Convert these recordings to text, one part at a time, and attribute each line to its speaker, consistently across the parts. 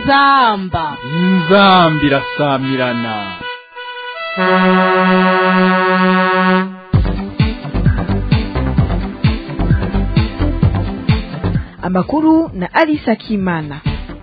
Speaker 1: inzamba
Speaker 2: inzambi irasamirana
Speaker 3: amakuru na Alice Akimana.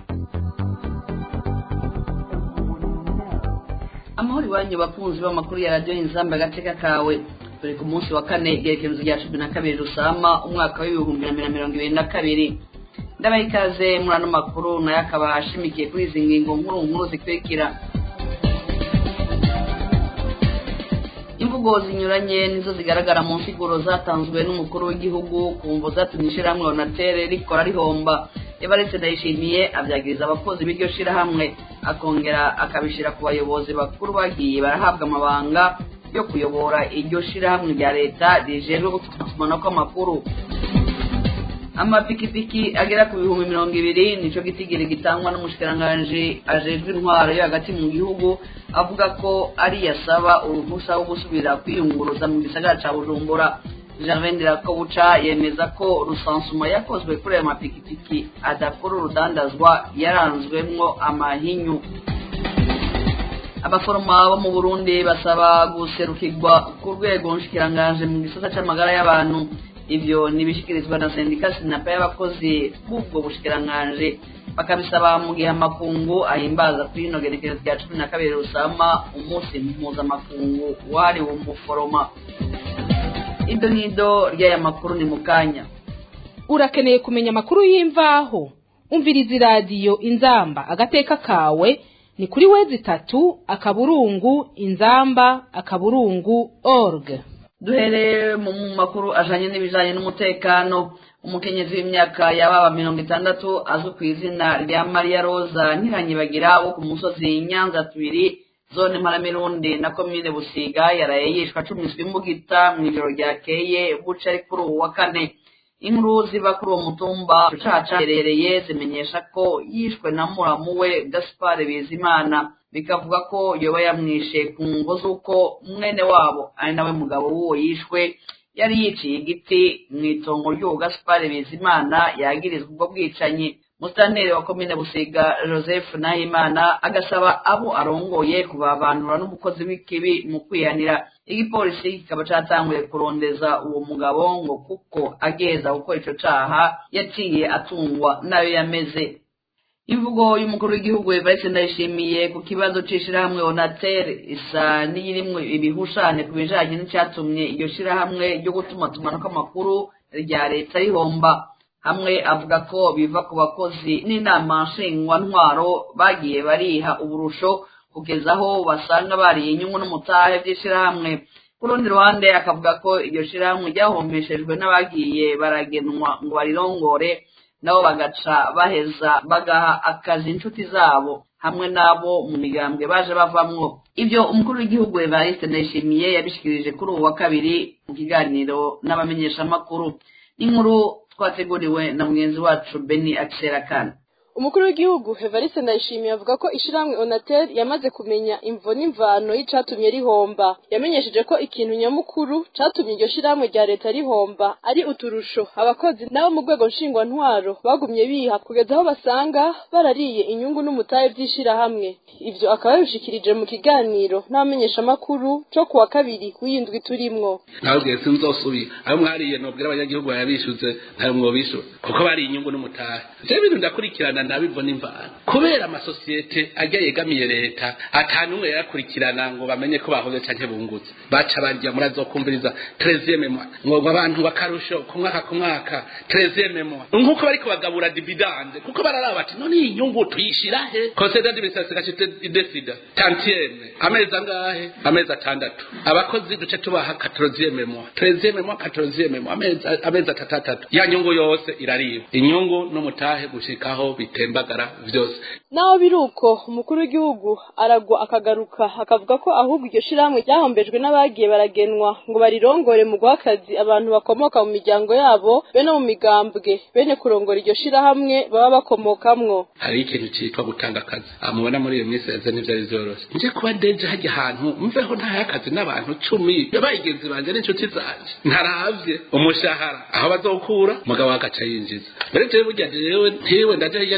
Speaker 4: amahoro iwanyu bakunzi b'amakuru ya radiyo inzamba agateka kawe turi ku munsi wa kane igerekezo rya cumi na kabiri rusama umwaka w'ibihumbi na mirongo ibiri na kabiri ndabaha ikaze muri ano makuru nayo akaba ashimikiye kuri izi ngingo nkuru nkuru zikurikira imvugo zinyuranye nizo zigaragara mu nsiguro zatanzwe n'umukuru w'igihugu ku mvo zatumye ishyirahamwe onatere rikora rihomba evariste ndayishimiye abyagiriza abakozi b'iryo shyirahamwe akongera akabishyira ku bayobozi bakuru bagiye barahabwa amabanga yo kuyobora iryo shyirahamwe rya leta rijejwe gutuma kw'amakuru amapikipiki agera ku bihumbi mirongo ibiri nicyo gitigiri gitangwa n'umushikiranganji ajejwe intwaro yo hagati mu gihugu avuga ko ari yasaba uruhusa rwo gusubira kwiyunguruza mu gisagara ca bujumbura gervain dirakobuca yemeza ko rusansuma yakozwe kuri ayo mapikipiki adakora urudandazwa yaranzwemwo amahinyu abaforoma bo mu burundi basaba guserukirwa ku rwego nshikiranganji mu gisata c'amagara y'abantu ivyo nibishikirizwa na sendika sinapa y'abakozi b'ubwo bushikiranganji bakabisaba mu gihe amakungu ahimbaza kuri ino gerekezo rya cumi na kabiri rusama umunsi mpuzamakungu wahariwe umuforoma ido n'ido ry'aya makuru ni mu kanya
Speaker 1: urakeneye kumenya amakuru y'imvaho umviriza iradiyo inzamba agateka kawe ni kuri wezi itatu akaburungu inzamba akaburungu org
Speaker 4: duhereye mu makuru ajanye n'ibijanye n'umutekano umukenyezi w'imyaka yababa mirongo itandatu azwi ku izina rya mariya roza ntiranyibagira wo ku musozi nyanza tubiri zone mparamirundi na komine busiga yaraye yishwa acumiswe imbugita mu ijoro ryakeye buca ari kuri uwu wa kane inkuru ziva kuri uwo mutumba rucaca herereye zimenyesha ko yishwe na muramu we gaspar bizimana bikavuga ko yoba yamwishe ku ngo z'uko mwene wabo ari nawe mugabo w'uwo yishwe yari yiciye igiti mu itongo ry'uwo gaspar bizimana yagirizwa ubwo bwicanyi musitanteri wa komine busiga joseph nahimana agasaba abo arongoye kubabanura n'umukozi w'ikibi mu kwihanira igipolisi kikaba catanguye kurondeza uwo mugabo ngo kuko ageza gukora ico caha yaciye atungwa nayo yameze imvugo y'umukuru w'igihugu evariste ndayishimiye ku kibazo c'ishirahamwe onater isa n'iyirimwo ibihushane ku bijanye n'icatumye iryo shirahamwe ryo gutumatumanako amakuru rya leta rihomba hamwe avuga ko biva ku bakozi n'inama nshingwantwaro bagiye bariha uburusho kugeza aho basanga bariye inyungu n'umutahe vy'ishirahamwe ku rundi ruhande akavuga ko iryo shirahamwe ryahombeshejwe n'abagiye baragenwa ngo barirongore nabo bagaca baheza bagaha akazi inshuti zabo hamwe n'abo mu migambwe baje bavamwo ibyo umukuru w'igihugu evariste ndayishimiye yabishikirije kuri ubu wa kabiri mu kiganiro n'abamenyeshamakuru n'inkuru twateguriwe na mugenzi wacu beni akiserakana
Speaker 5: umukuru w'igihugu Evariste Ndayishimiye avuga ko ishiramwe Onatel yamaze kumenya imvo n'imvano y'icatumye rihomba yamenyesheje ko ikintu nyamukuru catumye iryo shiramwe rya leta rihomba ari uturusho abakozi nabo mu rwego nshingwantwaro bagumye biha kugeza aho basanga barariye inyungu n'umutahe vy'ishirahamwe ivyo akaba yabishikirije mu kiganiro n'abamenyeshamakuru co kuwa kabiri w'indwi turimwo
Speaker 6: nababwiye sinzosubira ayo mwariye nobwira abanyagihugu bayabishuze ntayo mwobishura kuko bari inyungu n'umutahe ivyo bintu ndakurikirana ndabivuna imvano kubera amasosiyete ajya yegamiye leta atanumwe yarakurikirana ngo bamenye ko bahoze canke bungutse baca barya murazokumviriza trezieme mwa ngo abantu bakarusho ku mwaka ku mwaka trezieme mwa nkuko bariko bagabura dividende kuko bararaba bati none iyi nyungu tuyishira he conseil d'administration gacite idesida tantieme amezi angahe amezi atandatu abakozi duce tubaha katrozieme mwa trezieme mwa katrozieme mwa amezi amezi atatatu ya nyungu yose irariba inyungu n'umutahe gushikaho bitembagara vyose
Speaker 5: naho biri uko umukuru w'igihugu aragwa akagaruka akavuga ko ahubwo iryo shirahamwe ryahombejwe n'abagiye baragenwa ngo barirongore mu guha akazi abantu bakomoka mu miryango yabo be no mu migambwe bene kurongora iryo shirahamwe baba bakomokamwo
Speaker 6: hari ikintu citwa gutanga akazi amubona muri iyo minsi yaze ntivyari vyoroshe nje kuba ndeje hajya ahantu mveho ntaye akazi n'abantu cumi bayigenzi banje n'inshuti zanje ntaravye umushahara aho bazokura mugabo agaca yinjiza mbere jewe burya jewe ntiwe ndaje hirya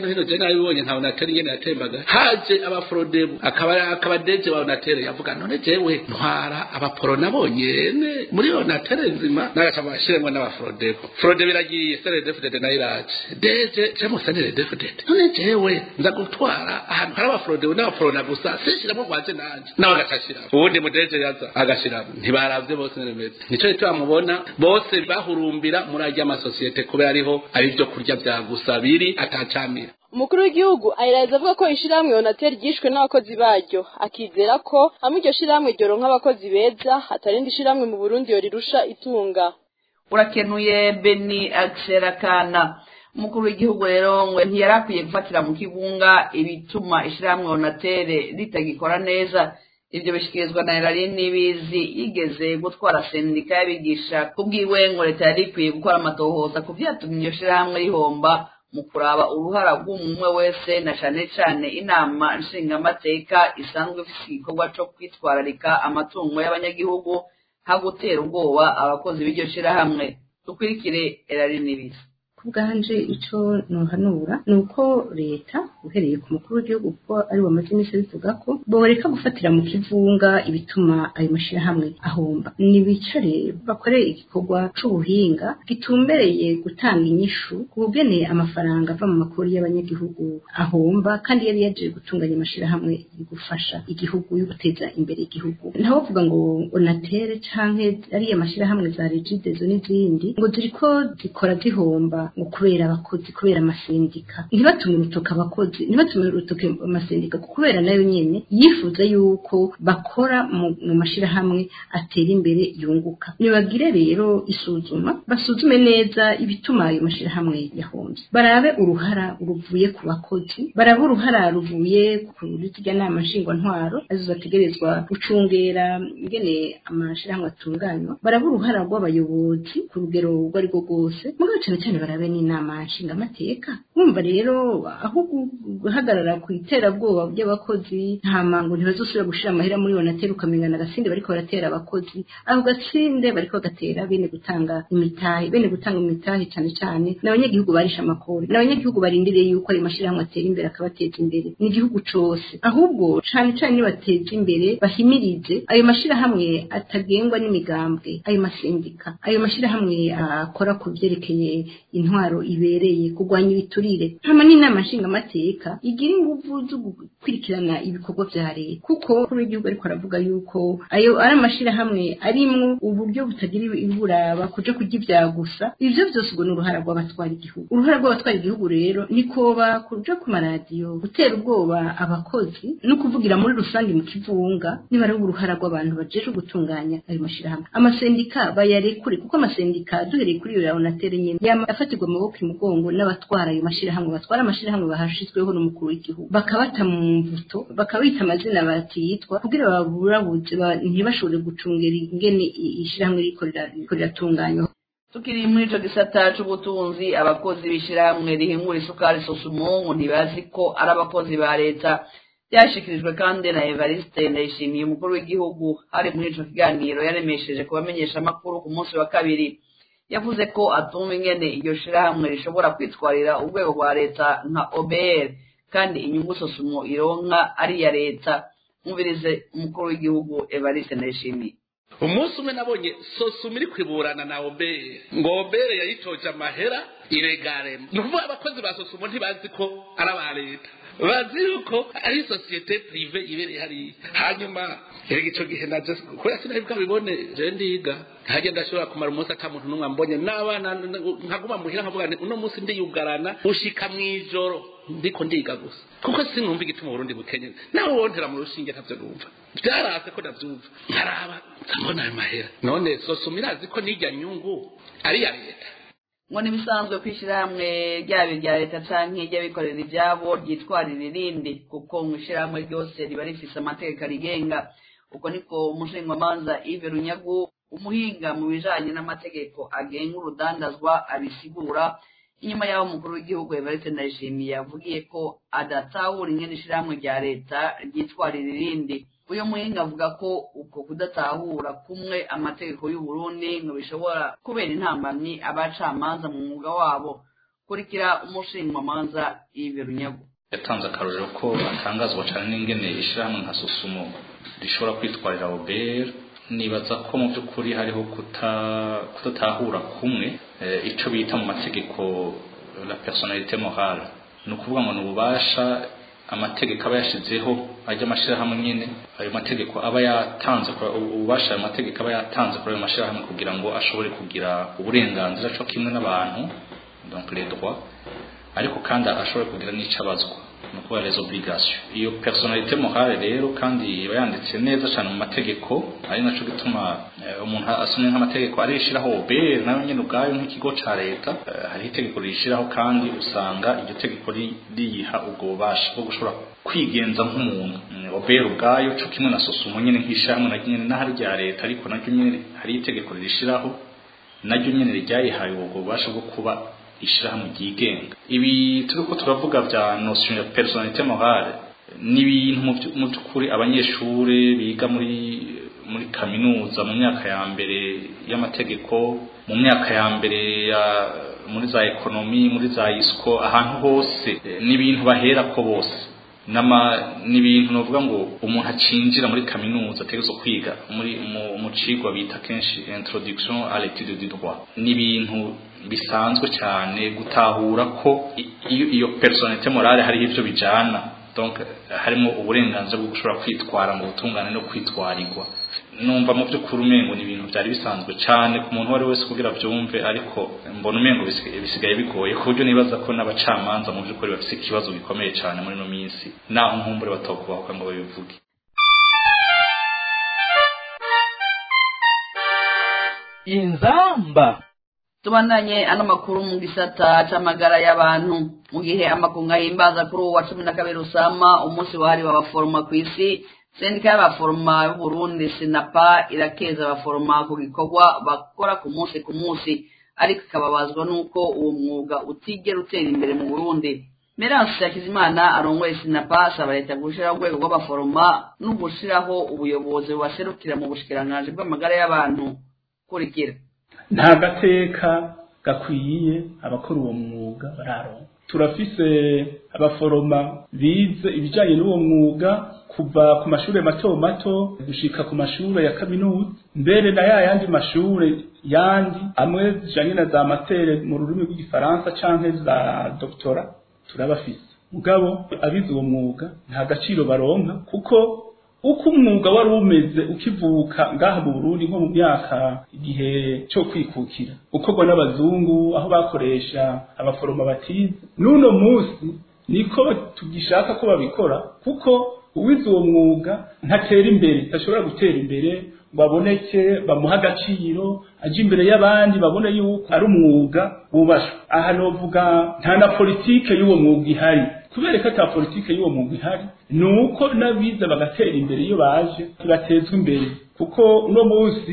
Speaker 6: no hino je nabibonye nka onatere nyene yatembaga haje abafrodebu akaba akaba deje wa onatere yavuga none jewe ntwara abaporo nabonyene muri onatere nzima nagaca bashiremwe n'abafrodebu frodebu iragiye sere defudede nayo iraje deje je musanire defudede none jewe nza gutwara ahantu hari abafrodebu n'abaporona gusa sishiramo rwaje nanje nawe agacashiramo ubundi mudeje yaza agashiramo ntibaravye bose neremeze nico gituma mubona bose bahurumbira muri arya amasosiyete kubera ariho ari vyo kurya vya gusa biri atacamira
Speaker 5: umukuru w'igihugu ayiraza avuga ko ishirahamwe onateri ryishwe n'abakozi baryo akizera ko hamwe iryo shirahamwe ryoronka abakozi beza hatarindi shirahamwe mu burundi yorirusha itunga
Speaker 4: urakenuye beni akserakana umukuru w'igihugu rero ngo ntiyari akwiye gufatira mu kigunga ibituma ishirahamwe onatere ritagikora neza ibyo bishyikirizwa na erari n'ibizi yigeze gutwara sendika y'abigisha kubwiwe ngo leta yari ikwiye gukora amatohoza ku byatumye iryo shirahamwe rihomba mu kuraba uruhara rw'umwe wese na cane cane inama nshingamateka isanzwe ifise igikorwa co kwitwararika amatungo y'abanyagihugu ha gutera ubwoba abakozi b'iryo shirahamwe dukurikire erari n'ibizi
Speaker 7: bwanje ico nohanura ni uko leta uhereye ku mukuru w'igihugu kuko ari we amaze iminsi bivuga ko boreka gufatira mu kivunga ibituma ayo mashirahamwe ahomba nibicare bakore igikorwa c'ubuhinga gitumbereye gutanga inyishu ku bugene amafaranga ava mu makuru y'abanyagihugu ahomba kandi yari yaje gutunganya amashirahamwe gufasha igihugu yo guteza imbere igihugu ntawe uvuga ngo onatere canke ariya mashirahamwe za regidezo n'izindi ngo ziriko zikora zihomba ngo kubera abakozi kubera amasendika ntibatume urutoke abakozi ntibatume urutoke amasendika kubera nayo nyene yifuza yuko bakora mu, mu mashirahamwe atera imbere yunguka nibagire rero isuzuma basuzume neza ibituma ayo mashirahamwe yahombye barabe uruhara ruvuye ku bakozi barabe uruhara ruvuye ku zirya nama nshingwantwaro arizo bategerezwa gucungera ingene amashirahamwe atunganywa barabe uruhara rw'abayobozi ku rugero urwo ari rwo rwose mugabo cane cane barabe n'inama nshingamateka wumva rero aho guhagarara ku iterabwoba by'abakozi nta mango ntibazosubira gushira amahera muri onateri ukamenya agasinde bariko baratera abakozi ako gatsinde bariko bagatera bene gutanga imitahe bene gutanga imitahe cane cane n'abanyagihugu barisha amakori n'abanyagihugu barindiriye yuko ayo mashirahamwe atera imbere akabateza imbere ni igihugu cose ahubwo cane cane nibateza imbere bahimirize ayo mashirahamwe atagengwa n'imigambwe ayo masindika ayo mashirahamwe akora ku vyerekeye intwaro ibereye kurwanya ibiturire hama n'inama nshingamateka igira inguvu zo gukurikirana ibikorwa vya leta kuko kuri w'igihugu ariko aravuga yuko ayo ari amashirahamwe arimwo uburyo butagira iburaba kuja kurya ivya gusa ivyo vyose ubwo ni uruhara rw'abatwara igihugu uruhara rw'abatwara igihugu rero ni koba kuja ku maradiyo gutera ubwoba abakozi no kuvugira muri rusange mu kivunga niba ari uruhara rw'abantu bajejwe gutunganya ayo mashirahamwe amasendika bayarekure kuko amasendika duhereye kuri iyo ya onatere nyene yama afatirwa amaboko imugongo n'abatwara ayo mashirahamwe batwara amashirahamwe bahashizweho n'umukuru w'igihugu bakabata mu mvuto bakabita amazina batiyitwa kugira baburabuze ntibashobore gucungera ingene ishirahamwe riko riratunganywa
Speaker 4: tukiri muri ico gisata c'ubutunzi abakozi b'ishirahamwe rihingura isukari sosumungu ntibazi ko ari abakozi ba leta byashikirijwe kandi na evariste ndayishimiye umukuru w'igihugu hari muri ico kiganiro yaremesheje kubamenyesha amakuru ku munsi wa kabiri yavuze ko atumva ingene iryo shirahamwe rishobora kwitwarira urwego rwa leta nka obr kandi inyungu sosumo ironka ari iya leta mwumvirize umukuru w'igihugu evariste ndayishimiye
Speaker 6: umunsi umwe nabonye sosumo iri kwiburana na obere ngo obere yayitoje amahera iregare ni ukuvuga abakozi ba sosumo ntibazi ko ari aba leta bazi yuko ari sosiyete prive ibereye hariya hanyuma erega ico gihe naje kubera sinari bwabibone je ndiga hajya ndashobora kumara umunsi ata muntu n'umwe ambonye n'abana nkaguma muhira nkavuga nti uno munsi ndiyugarana ushika mw'ijoro ndiko ndiga gusa kuko sinumva igituma uburundi bukenye nawe wontera mu rushinge ntavyo numva vyarase ko ndavyumva nkaraba ndabona ayo mahera none sosoma irazi ko n'irya nyungu ari iya leta
Speaker 4: ngo ntibisanzwe kwishyirahamwe ryaba irya leta canke ry'abikorera ivyabo ryitwarira irindi kuko mu ishyirahamwe ryose riba rifise amategeko arigenga uko niko umushingamanza ive runyagu umuhinga mu bijanye n'amategeko agenga urudandazwa abisigura inyuma y'aho umukuru w'igihugu evariste ndayishimiye yavugiye ko adatahura ingene ishirahamwe rya leta ryitwarira irindi uyu muhinga avuga ko uko kudatahura kumwe amategeko y'uburundi ngo bishobora kubera intambamyi abacamanza mu mwuga wabo kurikira umushinjwamanza y'ibirunyago
Speaker 8: yatanze akarorero ko atangazwa cyane n'ingene ishyirahamwe nka susumo rishobora kwitwarira oberi nibaza ko mu by'ukuri hariho kudatahura kumwe icyo bita mu mategeko la personalite morale ni ukuvuga ngo ni ububasha amategeko aba yashyizeho ajya amashyirahamwe nyine ayo mategeko aba yatanze ububasha ayo mategeko aba yatanze kuri ayo mashyirahamwe kugira ngo ashobore kugira uburenganzira cyo kimwe n'abantu donc les droits ariko kandi ashobora kugira n'icyo abazwa ni ukuvuga les obligations iyo personalite morale rero kandi iba yanditse neza cyane mu mategeko ari nacyo gituma umuntu asomye nk'amategeko arishyiraho obere nayo nyine ubwayo nk'ikigo cya leta hariho itegeko rishyiraho kandi usanga iryo tegeko riyiha ubwo bubasha bwo gushobora kwigenza nk'umuntu obere ubwayo cyo kimwe na sosumo nyine nk'ishyirahamwe na nyine n'ahari rya leta ariko naryo nyine hari itegeko rishyiraho naryo nyine ryayihaye ubwo bubasha bwo kuba ishyirahamwe ryigenga ibi turi ko turavuga bya notion ya personalite morale ni ibintu mu by'ukuri abanyeshuri biga muri muri kaminuza mu myaka ya mbere y'amategeko mu myaka ya mbere ya muri za ekonomi muri za isiko ahantu hose ni ibintu bahera ko bose nama ni ibintu navuga ngo umuntu acinjira muri kaminuza ategerezwa kwiga muri mu cigwa bita kenshi introduction à l'étude du droit ni ibintu bisanzwe cyane gutahura ko iyo iyo personalite morale hariho ivyo bijana donc harimo uburenganzira bwo gushobora kwitwara mu butungane no kwitwarirwa numva mu by'ukuri umengo ni ibintu byari bisanzwe cyane ku muntu uwo ari wese kugira byumve ariko mbona umengo bisigaye bigoye ku buryo nibaza ko n'abacamanza mu by'ukuri bafite ikibazo gikomeye cyane muri ino minsi naho nkumbure batakubahuka ngo babivuge
Speaker 2: inzamba
Speaker 4: tubandanye ano makuru mu gisata c'amagara y'abantu mu gihe amakungu ahimbaza kuri uwo wa cumi na kabiri usama umunsi wahariwe abaforoma ku isi sendika y'abaforoma y'uburundi sinapa irakeza abaforoma ku gikorwa bakora ku munsi ku munsi ariko ikababazwa n'uko uwo mwuga utigera utera imbere mu burundi meranse yakizimana arongoye sinapa asaba leta gushiraho urwego rw'abaforoma no gushiraho ubuyobozi bubaserukira mu bushikiranganji bw'amagara y'abantu kurikira
Speaker 9: nta gateka gakwiye abakora uwo mwuga bararonka turafise abaforoma bize ibijyanye n'uwo mwuga kuva ku mashuri mato mato gushika ku mashuri ya kaminuza mbere na ya yandi mashuri yandi amwe zijanye na za matere mu rurimi rw'igifaransa canke za doktora turabafise mugabo abize uwo mwuga nta gaciro baronka kuko uko umwuga wari umeze ukivuka ngaha mu Burundi nko mu myaka igihe cyo kwikukira ukorwa n'abazungu aho bakoresha abaforoma batize n'uno munsi niko tugishaka ko babikora kuko uwize uwo mwuga ntatera imbere ntashobora gutera imbere ngo aboneke bamuha agaciro aje imbere y'abandi babone yuko ari umwuga wubashwe aha novuga nta na politike y'uwo mwuga ihari kubera ko ata politike y'uwo mwuga ihari ni uko n'abize bagatera imbere iyo baje batezwa imbere kuko uno munsi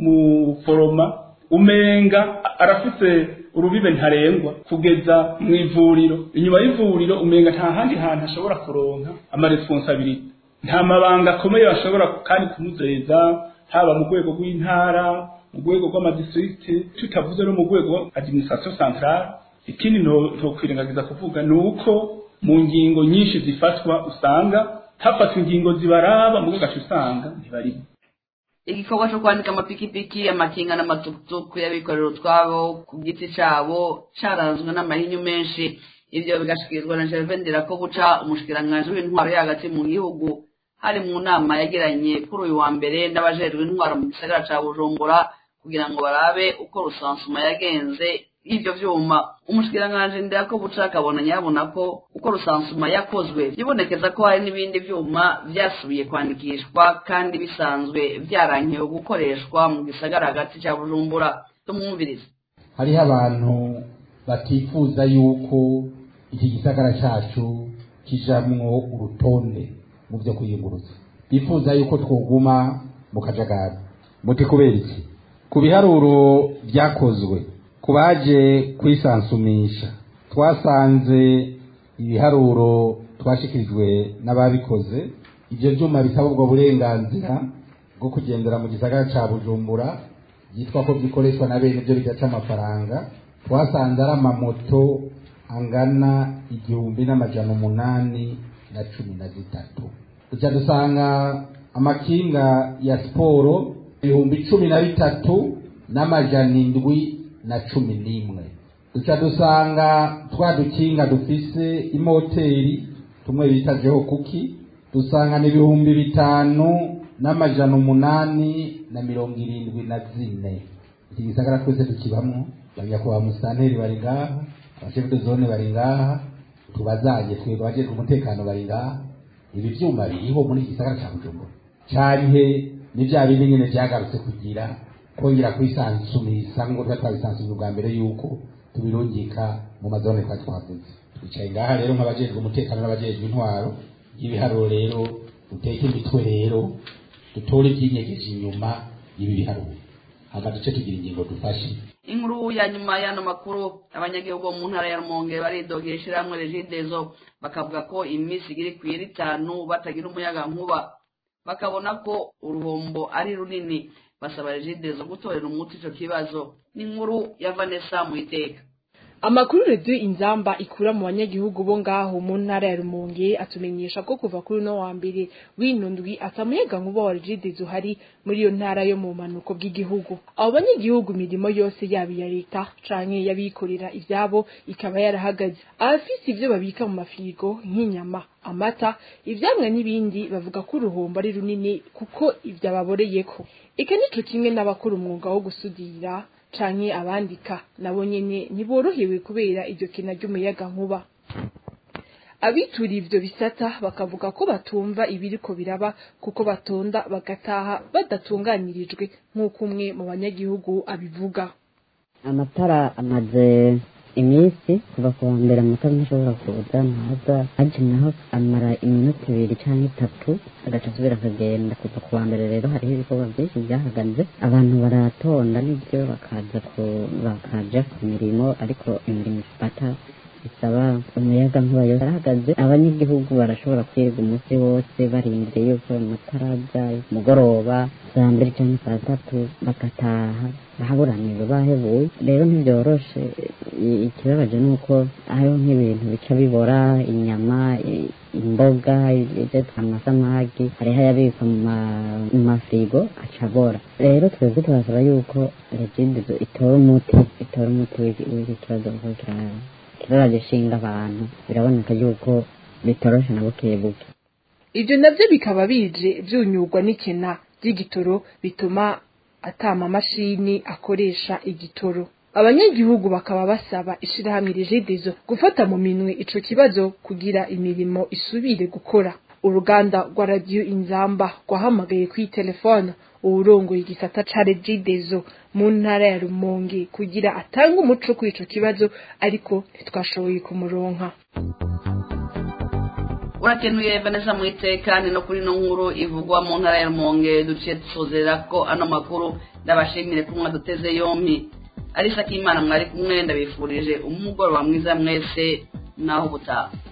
Speaker 9: umuforoma umenga arafise urubibe ntarengwa kugeza mu ivuriro inyuma y'ivuriro umenga nta handi hantu ashobora kuronka amaresponsabilite nta mabanga akomeye bashobora kandi kumuzeza haba mu rwego rw'intara mu rwego rw'amadistrict tutavuze no mu rwego administration centrale ikindi ntokwirengagiza kuvuga ni uko mu ngingo nyinshi zifatwa usanga hafatwa ingingo zibaraba mu gace usanga ntibarimo
Speaker 4: igikorwa cyo kwandika amapikipiki amakinga n'amatukutuku y'abikorera utwabo ku giti cyabo cyaranzwe n'amahinyu menshi ibyo bigashikirizwa na gervain ndirakobuca umushikiranganji w'intwaro yo hagati mu gihugu hari mu nama yagiranye kuri uyu wa mbere n'abajejwe intwaro mu gisagara ca bujumbura kugira ngo barabe uko rusansuma yagenze y'ivyo vyuma umushikiranganji ndirakobuca akabona nyabona ko uko rusansuma yakozwe bibonekeza ko hari n'ibindi vyuma vyasubiye kwandikishwa kandi bisanzwe vyarankiwe gukoreshwa mu gisagara hagati ca bujumbura tumwumvirize
Speaker 10: hariho abantu batifuza yuko iki gisagara cacu kijamwo urutonde mu byo kwiyunguruza bifuza yuko twoguma mu kajagari muti kubera iki ku biharuro byakozwe ku baje kwisansumisha twasanze ibiharuro twashikirijwe n'ababikoze ibyo byuma bisaba ubwo burenganzira bwo kugendera mu gisagara ca bujumbura byitwa ko bikoreshwa na bene byo bidaca amafaranga twasanze ari amamoto angana igihumbi n'amajana umunani na cumi na zitatu duca dusanga amakinga ya siporo ibihumbi cumi na bitatu n'amajana indwi na cumi n'imwe duca dusanga twa dukinga dufise imoteri tumwe bita jeho kuki dusanga ni ibihumbi bitanu n'amajana umunani na mirongo irindwi na zine iki gisagara twese tukibamwo banyakubahwa musitanteri bari ngaha abashefu de zone bari ngaha tubazanye twebwe abajejwe umutekano bari ngaha ibi vyuma biriho muri iki gisagara ca bujumbura canke ni vya bindi nyene vyagarutse kugira kongera kwisansumisa ngo tuba twabisansumye ubwa mbere yuko tubirungika mu mazone twari twavuze twicaye ngaha rero nk'abajejwe umutekano n'abajejwe intwaro y'ibiharuro rero duteke imitwe rero dutore ibyinyegeje inyuma y'ibi biharuro hama duce tugira ingingo dufashe
Speaker 4: inkuru ya nyuma y'ano makuru abanyagihugu bo mu ntara ya rumonge baridogera ishyirahamwe regidezo bakavuga ko iminsi igiri ku iri itanu batagira umuyaga nkuba bakabona ko uruhombo ari runini basaba regidezo gutorera umuti icyo kibazo n'inkuru ya vanessa mu iteka
Speaker 5: amakuru redio inzamba ikura mu banyagihugu bo ngaho mu ntara ya rumonge atumenyesha ko kuva kuri uno wa mbere w'ino ndwi atamuyaga nkuba wa regidezo uhari muri iyo ntara yo mu manuko bw'igihugu abo banyagihugu imirimo yose yaba iya leta canke y'abikorera ivyabo ikaba yarahagaze abafise ivyo babika mu mafirigo nk'inyama amata ivyamwa n'ibindi bavuga ko uruhombo ari runini kuko ivyo ababoreyeko eka nico kimwe n'abakora umwuga wo gusudira canke abandika nabo nyene ntiborohewe kubera iryo kina ry'umuyaga nkuba abitura ivyo bisata bakavuga ko batumva ibiriko biraba kuko batonda bagataha badatunganirijwe nk'uko umwe mu banyagihugu abivuga
Speaker 11: amatara amaze iminsi kuva ku wa mbere amatara ntashobora kuza ntaza haje naho amara iminota ibiri cyangwa itatu agaca asubira akagenda kuva ku wa mbere rero hariho ibikorwa byinshi byahagaze abantu baratonda n'ibyo bakaza ku bakaja ku mirimo ariko imirimo ifata bisaba umuyaga nkuba yose arahagaze abanyagihugu barashobora kwirirwa umunsi wose barindiriye yuko amatara aza mugoroba saa mbiri cyangwa saa tatu bagataha bahaburanirwa bahebuye rero ntibyoroshe ikibabaje ni uko hariho nk'ibintu bica bibora inyama imboga amasamagi hariho ayabikwa mu mafirigo aca abora rero twebwe turasaba yuko regidizo itora umuti itora umuti w'iki kibazo kuko kiraraje ishinga abantu biraboneka yuko bitoroshe na buke buke
Speaker 5: ivyo navyo bikaba bije vyunyurwa n'ikena ry'igitoro bituma atama mashini akoresha igitoro abanyagihugu bakaba basaba ishirahamwe rigidezo gufata mu minwe ico kibazo kugira imirimo isubire gukora uruganda rwa radiyo inzamba rwahamagaye kuri telefone uwurongoye igisata ca regidezo mu ntara ya rumonge kugira atange umuco kuri ico kibazo ariko ntitwashoboye kumuronka
Speaker 4: urakenuye vanessa mu itekane no kuri ino nkuru ivugwa mu ntara ya rumonge duciye dusozera ko ano makuru ndabashimire ko mwaduteze yompi arisa k'imana mwari kumwe ndabifurije umugoroba mwiza mwese naho ubutaha